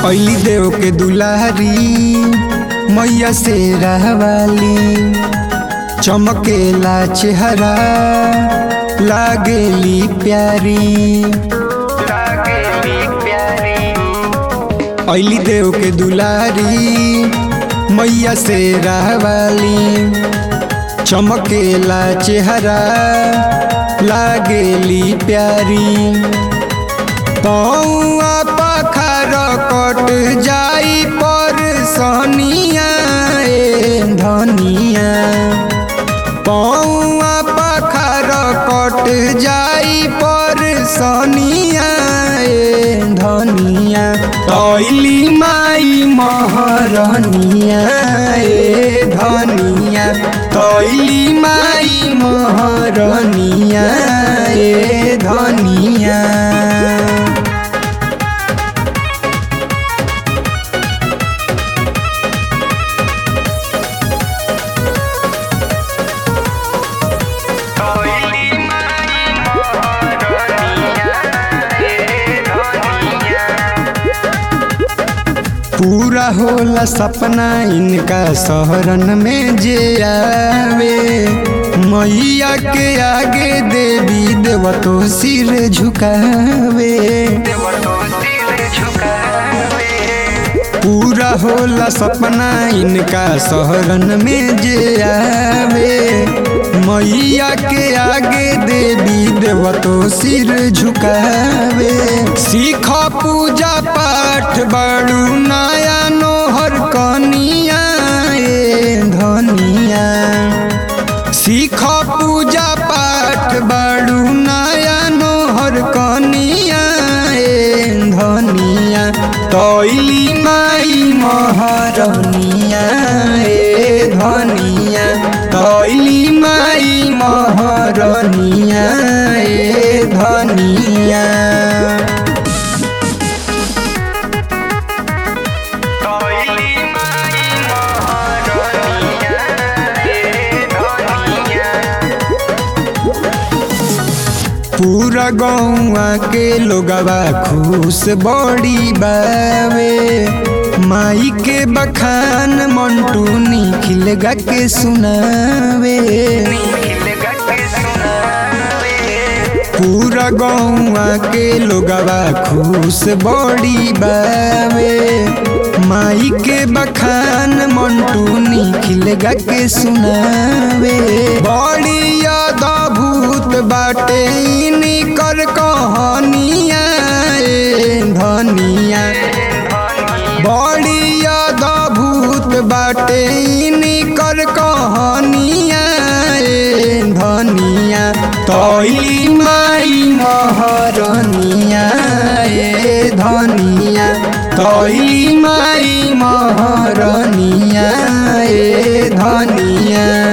अली देव के दुलारी मैया से रहवाली चमकेला चेहरा लागेली प्यारी अली देव के दुलारी मैया से रहवाली चमकेला चेहरा लागेली प्यारी पौआ पखार कट जाई पर सनिया ए धनिया पौआ पखार कट जाई पर सनिया ए धनिया तैली माई महरनिया ए धनिया तैली माई महरनिया ए धनिया पूरा होला सपना इनका शहरन में जे आवे मैया के आगे देवी देव तो सिर झुकावे पूरा होला सपना इनका शहरन में जे आवे मैया के आगे देवी देव तो सिर झुकावे सीख पूजा पाठ बड़ू नया नोहर कनिया ए धनिया सीख पूजा पाठ बड़ू नया नोहर कनिया ए धनिया तैली माई महरनिया ए धनिया तैली माई महरनिया ए धनिया पूरा गौआ के लोगवा खुश बड़ी बावे माई के बखान मंटू निखिल गा के सुनावे पूरा गौआ के लोगवा खुश बड़ी बावे माई के बखान मंटू निखिल गा के सुनावे बड़ी याद भूत बाटे निकर कहानिया ए धनिया बड़ी याद भूत बाटे निकर कहानिया ए धनिया तैली माई महरनिया ए धनिया तैली माई महरनिया ए धनिया